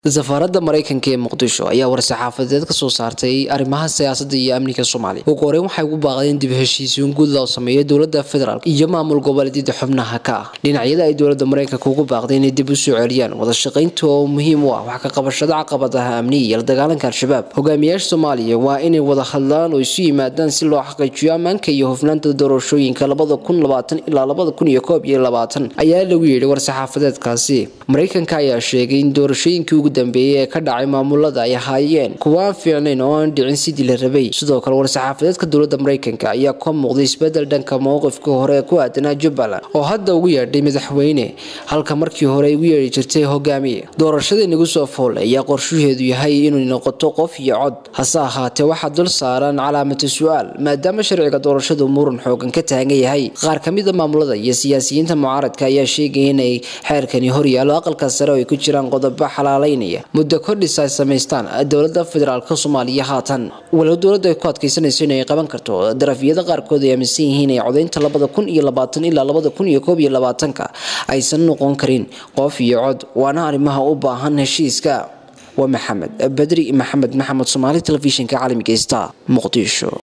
safaaradda maraykanka ee muqdisho ayaa war-saxaafadeed ka soo saartay arrimaha siyaasadda iyo amniga soomaaliya ugu horeyn waxay ugu baaqdeen dib heshiisiin guud loo sameeyo dowladda federaalk iyo maamul goboleedyada xubnaha ka ah dhinacyada ay dowladda maraykanka ugu baaqday inay dib u soo celiyaan wada shaqaynta oo muhiim u ah wax ka qabashada caqabadaha amniga iyo la dagaalanka al-shabaab hogaamiyaasha soomaaliya waa inay wada hadlaan oo isu yimaadaan si loo xaqiijiyo ammaanka iyo hufnaanta doorashooyinka labada kun labaatan ilaa labada kun iyo koob iyo labaatan ayaa lagu yidhi war-saxaafadeedkaasi maraykanka ayaa sheegay in doorashooyinkii ugu dambeeyey ee ka dhacay maamulada ay ahaayeen kuwa aan fiicnayn oo aan dhicin sidii la rabay sidoo kale war-saxaafadeedka dowladda maraykanka ayaa ka muuqday isbedel dhanka mowqifka hore ee ku aadanaa jubbaland oo hadda ugu yeedhay madaxweyne halka markii hore ay ugu yeedhi jirtay hogaamiye doorashada inagu soo foole ayaa qorshaheedu yahay inuu noqoto qof iyo cod hase ahaatee waxaa dul saaran calaamata su-aal maadaama sharciga doorashadu muran xoogan ka taagan yahay qaar ka mid a maamulada iyo siyaasiyiinta mucaaradka ayaa sheegaya inay xeerkani horyaalo aqalka sare oo ay ku jiraan qodobo xalaaleynaya muddo kordhis ay samaystaan dowladda federaalk soomaaliya haatan walow dowladda ay ku adkaysanayso inay qaban karto darafyada qaarkood ay aaminsan yihiin ay codaynta labada kun iyo labaatan ilaa labada kun iyo koob iyo labaatanka aysan noqon karin qof iyo cod waana arrimaha u baahan heshiiska waa maxamed bedri maxamed maxamed soomaali telefishinka caalamiga star muqdisho